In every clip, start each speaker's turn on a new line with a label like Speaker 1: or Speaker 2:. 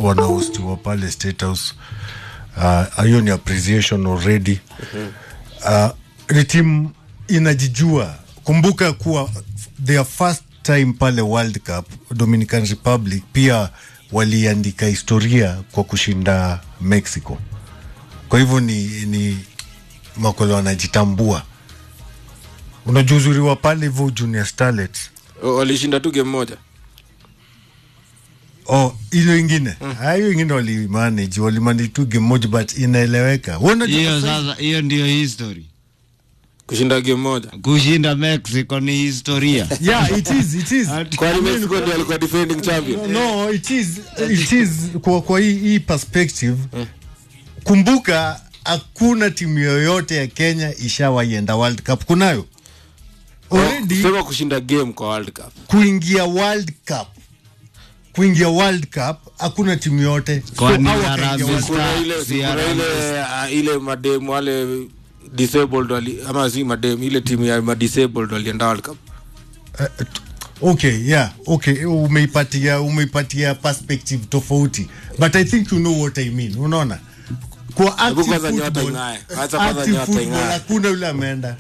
Speaker 1: wanahostiwa pale State House. Uh, hiyo ni appreciation already. Uh, ni timu inajijua. Kumbuka kuwa their first time pale World Cup Dominican Republic pia waliandika historia kwa kushinda Mexico. Kwa hivyo ni, ni makolo wanajitambua. Unajua uzuri wa pale hivyo Junior Starlets
Speaker 2: O- walishinda tu game moja
Speaker 1: Oh, hilo ingine Ah, hiyo ingine walimanage walimanage tu game moja but inaeleweka. Wewe unajua
Speaker 3: hiyo
Speaker 1: sasa-
Speaker 3: sasa hiyo ndio history
Speaker 2: kushinda game moja
Speaker 3: kushinda mexico ni historia
Speaker 1: yeah, it is, it is.
Speaker 2: kwani mexico ndio alikuwa defending champion
Speaker 1: No, it is, it is kwa, kwa hii, hii perspective kumbuka hakuna timu yoyote ya Kenya ishawaienda World Cup. Kunayo already
Speaker 2: sema kushinda game kwa world cup
Speaker 1: kuingia World Cup kuingia World Cup hakuna timu yote
Speaker 3: Kwani
Speaker 1: hao
Speaker 3: Harambee
Speaker 1: wakaingia World
Speaker 2: kuna
Speaker 3: Star,
Speaker 2: ile
Speaker 3: si
Speaker 2: kuna
Speaker 3: Harambee
Speaker 2: ile uh, ile madem wale disabled wali, ama si madem ile timu ya madisabled walienda world cup
Speaker 1: okay yeah okay umeipatia umeipatia perspective tofauti but i think you know what i mean unaona kwa
Speaker 2: Hebu
Speaker 1: active
Speaker 2: kwanza nyota
Speaker 1: football,
Speaker 2: ing'ae. Kwanza kwanza
Speaker 1: active
Speaker 2: nyota
Speaker 1: football
Speaker 2: ing'ae.
Speaker 1: hakuna yule ameenda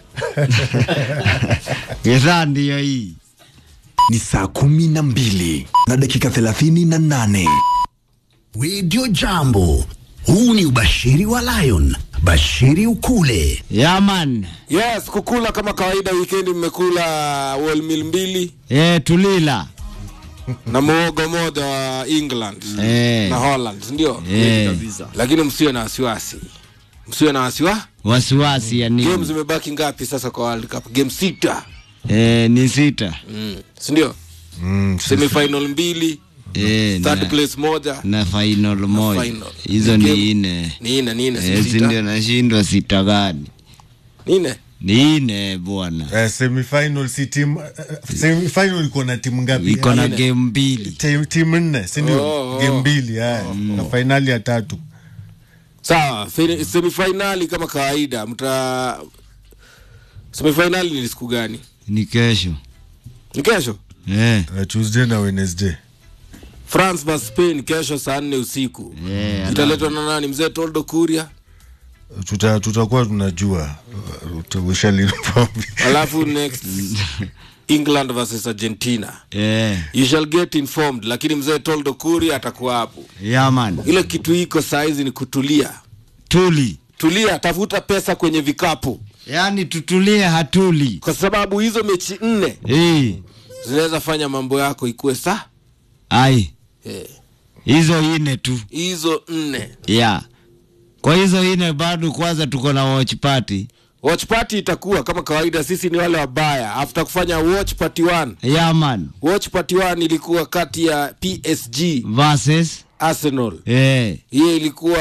Speaker 3: githaa ndiyo hii
Speaker 4: ni saa kumi na mbili na dakika thelathini na nane redio jambo huu ni ubashiri wa lion bashiri ukule
Speaker 3: yaman
Speaker 2: yes kukula kama kawaida weekend mmekula wholemeal mbili
Speaker 3: e, tulila
Speaker 2: na muogo moja wa england
Speaker 3: Eh.
Speaker 2: na holland ndio
Speaker 3: e,
Speaker 2: lakini msiwe na wasiwasi msiwe na wasiwa
Speaker 3: wasiwasi ya
Speaker 2: game
Speaker 3: nini
Speaker 2: zimebaki ngapi sasa kwa world cup game sita
Speaker 3: e, ni sita
Speaker 2: mm. sindio
Speaker 1: mm,
Speaker 2: semifinal mbili
Speaker 3: e,
Speaker 2: third
Speaker 3: na,
Speaker 2: place moja
Speaker 3: na final moja
Speaker 2: final.
Speaker 3: hizo
Speaker 2: Game-
Speaker 3: ni ine
Speaker 2: ni ine ni ine
Speaker 3: e,
Speaker 2: si
Speaker 3: si ndio
Speaker 2: sita
Speaker 3: nashindwa sita gani
Speaker 2: ni ine
Speaker 3: ni ine bwana
Speaker 1: uh, semifinal si team uh, semifinal iko na timu ngapi
Speaker 3: iko na
Speaker 2: Ine.
Speaker 3: game mbili
Speaker 1: Tim- timu nne si ndio
Speaker 2: Oh, oh.
Speaker 1: game mbili haya na finali ya tatu
Speaker 2: sawa fi- semifinali kama kawaida mta semifinali ni siku gani
Speaker 3: ni kesho
Speaker 2: ni kesho
Speaker 3: e,
Speaker 1: uh, Tuesday na Wednesday
Speaker 2: france vs spain kesho saa nne usiku
Speaker 3: e,
Speaker 2: italetwa na nani mzee toldo kuria
Speaker 1: tuta tutakuwa tunajua uh, we shall inform you.
Speaker 2: alafu next england vs argentina
Speaker 3: e,
Speaker 2: you shall get informed lakini mzee toldo kuria atakuwa hapo
Speaker 3: yaman
Speaker 2: ile kitu iko saizi ni kutulia
Speaker 3: tuli
Speaker 2: tulia tafuta pesa kwenye vikapu
Speaker 3: yaani tutulie hatuli
Speaker 2: kwa sababu hizo mechi nne
Speaker 3: e,
Speaker 2: zinaweza fanya mambo yako ikuwe sa
Speaker 3: ai
Speaker 2: Eh,
Speaker 3: hizo ine tu
Speaker 2: hizo nne
Speaker 3: ya kwa hizo ine bado kwanza tuko na watch party
Speaker 2: watch party itakuwa kama kawaida sisi ni wale wabaya after kufanya watch party one
Speaker 3: yaman
Speaker 2: watch party one ilikuwa kati ya psg
Speaker 3: versus
Speaker 2: arsenal
Speaker 3: eh,
Speaker 2: hiyo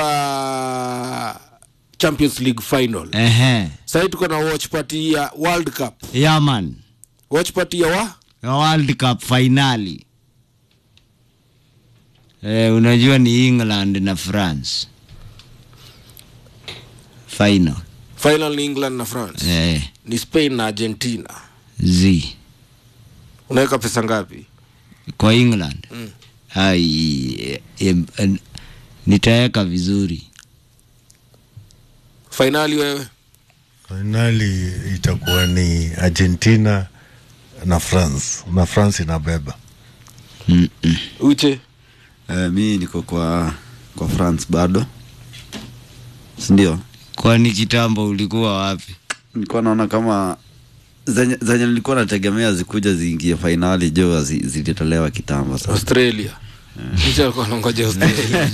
Speaker 2: ilikuwa champions league final
Speaker 3: ehe
Speaker 2: sahii tuko na watch party ya world cup
Speaker 3: yaman
Speaker 2: watch party ya wa
Speaker 3: world cup finali eh, unajua ni england na france final
Speaker 2: final ni england na france
Speaker 3: eh,
Speaker 2: ni spain na argentina
Speaker 3: z
Speaker 2: unaweka pesa ngapi
Speaker 3: kwa england
Speaker 2: Mm.
Speaker 3: ai eh, eh, nitaweka vizuri
Speaker 2: fainali wewe
Speaker 1: finali itakuwa ni Argentina na France na France inabeba
Speaker 3: Mm-mm.
Speaker 2: uche
Speaker 5: Eh, mi niko kwa kwa France bado sindio
Speaker 3: kwani kitambo ulikuwa wapi
Speaker 5: nilikuwa naona kama zenye, zenye nilikuwa nategemea zikuja ziingie fainali jo zi- zilitolewa kitambo sasa
Speaker 2: australia uche alikuwa anangoja australia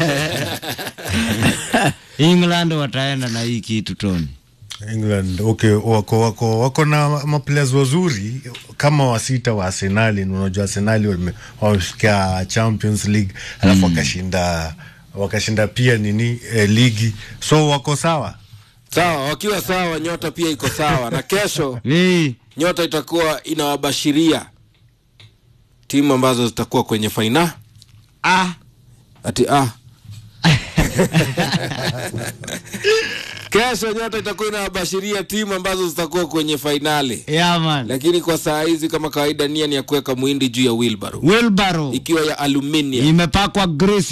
Speaker 3: england wataenda na hii kitu toni
Speaker 1: England okay, wako wako wako na maplayers wazuri kama wasita wa Arsenali. Unajua Arsenali wame- wamefikia Champions League alafu wakashinda wakashinda pia nini eh, ligi so wako sawa.
Speaker 2: sawa wakiwa sawa nyota pia iko sawa na kesho
Speaker 3: hey,
Speaker 2: nyota itakuwa inawabashiria timu ambazo zitakuwa kwenye faina
Speaker 3: ah.
Speaker 2: ati ah. kesho nyota itakuwa inawabashiria timu ambazo zitakuwa kwenye fainali
Speaker 3: yaman
Speaker 2: lakini kwa saa hizi kama kawaida nia ni ya kuweka mwindi juu ya wilbaro
Speaker 3: wilbaro
Speaker 2: ikiwa ya aluminium
Speaker 3: imepakwa grisi